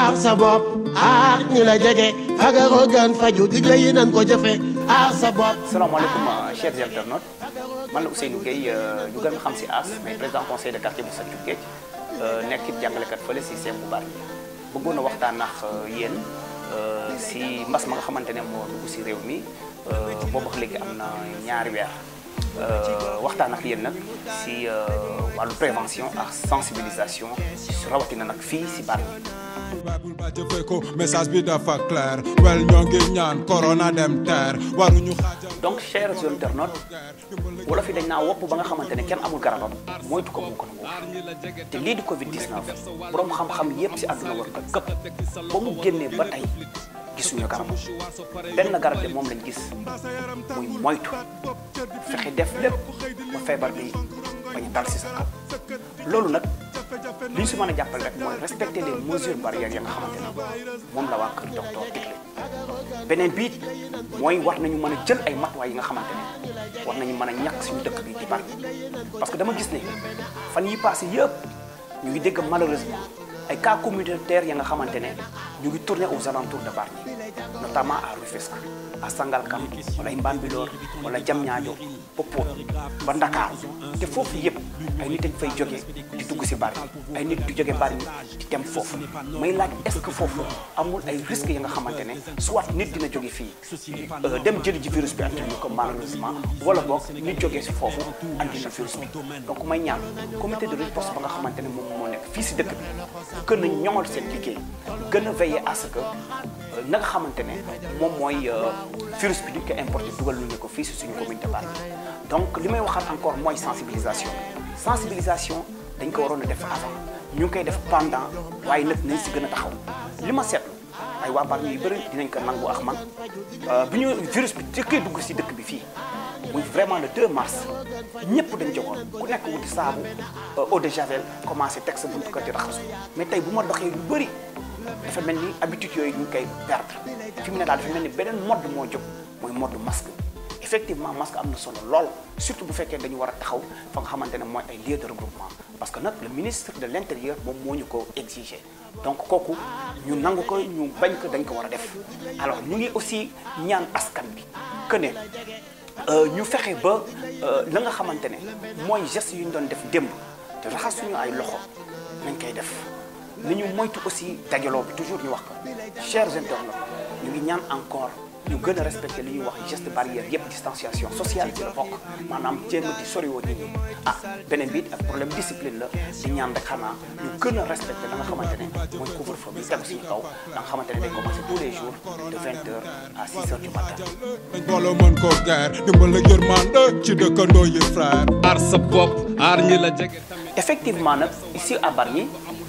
aar sa bopp aar ñi la jege fagaroo gën faju digle yi nan ko jëfe aar sa bopp salaamaaleykum chers internautes man la Ousseynou Gueye ñu gën xam si As mais président conseil de quartier bu Santhiou Géej nekk it jàngalekat fële si seen bu bari bëggoon a waxtaan ak yéen si mbas ma nga xamante ne moo dugg si réew mi boobu ak léegi am na ñaari weer waxtaan ak yéen nag si wàllu prévention ak sensibilisation rawatina nag fii si bari bul ba jëfe ko message bi dafa clair wel ñoo ngi ñaan corona dem teer waruñu xaajal donc chers internautes wala fi dañ naa wopp ba nga xamante ne kenn amul garabam moytu ko mu ko nangu te lii di Covid 19 borom xam-xam yépp si àdduna war ko këpp ba mu génnee ba tey gisuñu garabam benn garab de moom lañ gis muy moytu fexe def lépp ba feebar bi bañ dal si sa kaw loolu nag li ñu si mën a jàppale rek mooy respecter les mesures barrières ya nga xamante ne moom la waa kër docteur digle beneen biit mooy war nañu mën a jël ay matuwaay yi nga xamante ne war nañu mën a ñàkk suñu dëkk bi di bari parce que dama gis ne fan yi passé yëpp ñu ngi dégg malheureusement ay cas communautaires ya nga xamante ne ñu ngi tourner aux alentours de Bargny notamment à Rufisque à Sangalkam wala ay Mbambilor wala Diamniadio Popo ba Ndakaar te foofu yëpp ay nit dañ fay jógee di dugg si Bargny ay nit di jóge Bargny di dem foofu may laaj est-ce que foofu amul ay risques yi nga xamante ne soit nit dina jóge fii dem jëli ji virus bi andi ñu ko malheureusement wala boog nit jógee si foofu andi na virus bi donc may ñaan comité de riposte ba nga xamante ne moom moo nekk fii si dëkk bi gën a ñoŋal seen liggéey gën a veiller à ce que na nga xamante ne moom mooy virus bi duñ ko importé dugal lu ñu ko fii si suñu commune de Bargny donc li may waxaat encore mooy sensibilisation sensibilisation dañ ko waroon a def avant ñu ngi koy def pendant waaye nag nañ si gën a taxaw li ma seetlu ay waa Bargny yu bëri dinañ ko nangu ak man bi ñu virus bi jëkkee dugg si dëkk bi fii muy vraiment le 2 mars ñëpp dañ jogoon ku nekk wuti saabu eau de javel commencé teg sa buntu kër di raxasu mais tey bu ma doxee lu bëri dafa mel ni habitude yooyu ñu ngi koy perdre fi mu ne daal dafa mel ni beneen mode moo jóg mooy mode masque effectivement masque am na solo lool surtout bu fekkee dañu war a taxaw fa nga xamante ne mooy ay lieux de regroupement parce que nag le ministre de l' intérieur moom moo ñu ko exiger donc kooku ñu nangu ko ñu bañ ko dañ ko war a def alors ñu ngi aussi ñaan askan bi que ne ñu fexe ba la nga xamante ne mooy geste yu ñu doon def démb te raxas suñu ay loxo nañ koy def ni ñu moytu aussi dajaloo bi toujours ñu wax ko chers internautes ñu ngi ñaan encore ñu gën a respecté li ñuy wax geste barrière yëpp distanciation sociale ci la bokk maanaam jéem a di soriwoo nit ñi ah beneen bi ak problème discipline la di ñaan rek xanaa ñu gën a respecté la nga xamante ne mooy couvre-feu bi tegu suñu kaw la nga xamante ne day commencé tous les jours de 20 heures à 6 heures du matin dañ booloo mën koo geer dimbal ak yërmande ci dëkkandoo yi frère aar sa bopp aar ñi la jege tamit effectivement nag ici à Bargny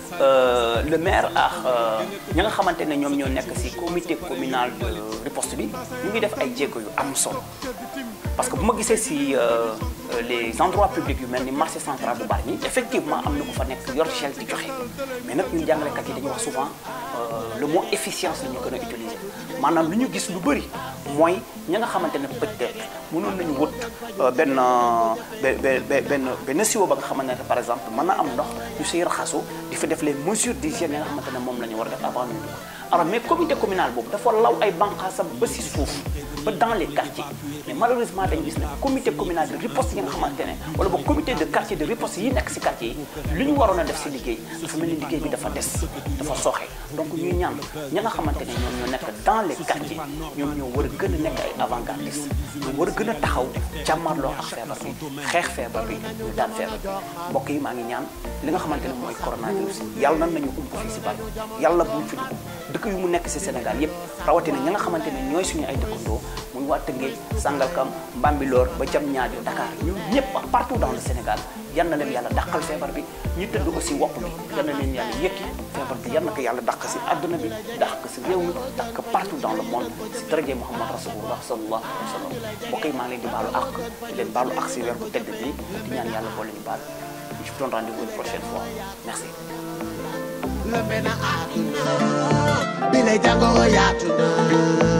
le maire ak ña nga xamante ne ñoom ñoo nekk ci comité communal de riposte bi ñu ngi def ay jéego yu am solo parce que bu ma gisee ci les endroits publics yu mel ni marché central bu Bargny effectivement am na ku fa nekk yor gel di joxe mais nag ñun jàngalekat yi dañuy wax souvent le mot efficience la ñu gën a utiliser maanaam lu ñu gis lu bëri mooy ña nga xamante ne peut-être mënoon nañu wut benn benn benn benn siwo ba nga xamante ne par exemple mën na am ndox ñu siy raxasu di fa def les mesures d'hygiène yi nga xamante ne moom la ñu war a def avant ñu dugg alors mais comité communal boobu dafa law ay banqaasam ba si suuf ba dans les quartiers mais malheureusement dañu gis ne comité communal de riposte yi nga xamante ne wala ba comité de quartier de riposte yi nekk si quartier yi li ñu waroon a def si liggéey dafa mel ni liggéey bi dafa des dafa sooxe donc ñuy ñaan ña nga xamante ne ñoom ñoo nekk dans les quartiers ñoom ñoo war a gën a nekk ay avant-gardistes ñoo war a gën a taxaw jàmmarloo ak feebar bi xeex feebar bi ñu daan feebar bi mbokk yi maa ngi ñaan li nga xamante ne mooy coronavirus yàlla nan nañu ump fii si bari yàlla bu mu fi dugg dëkk yu mu nekk si Sénégal yépp rawatina ña nga xamante ne ñooy suñu ay dëkkandoo muy waa Tëngéej Sangalkam Mbambilor ba Diamniadio Dakar ñun ñëpp partout dans le Sénégal yal na leen yàlla dàqal feebar bi ñu tëdd aussi wopp bi yal na leen yàlla yëkki feebar bi yal na ko yàlla dàq si àdduna bi dàq ko si réew mi dàq ko partout dans le monde si daraje Muhammad rasulullah sallallahu alayhi wa sallam mbokk yi maa ngi leen di baalu àq di leen baalu àq si weer bu tedd bi di ñaan yàlla boole ñu baal je vous donne rendez-vous une prochaine fois merci lëmbe na àdduna bi lay jàngoro yaatu na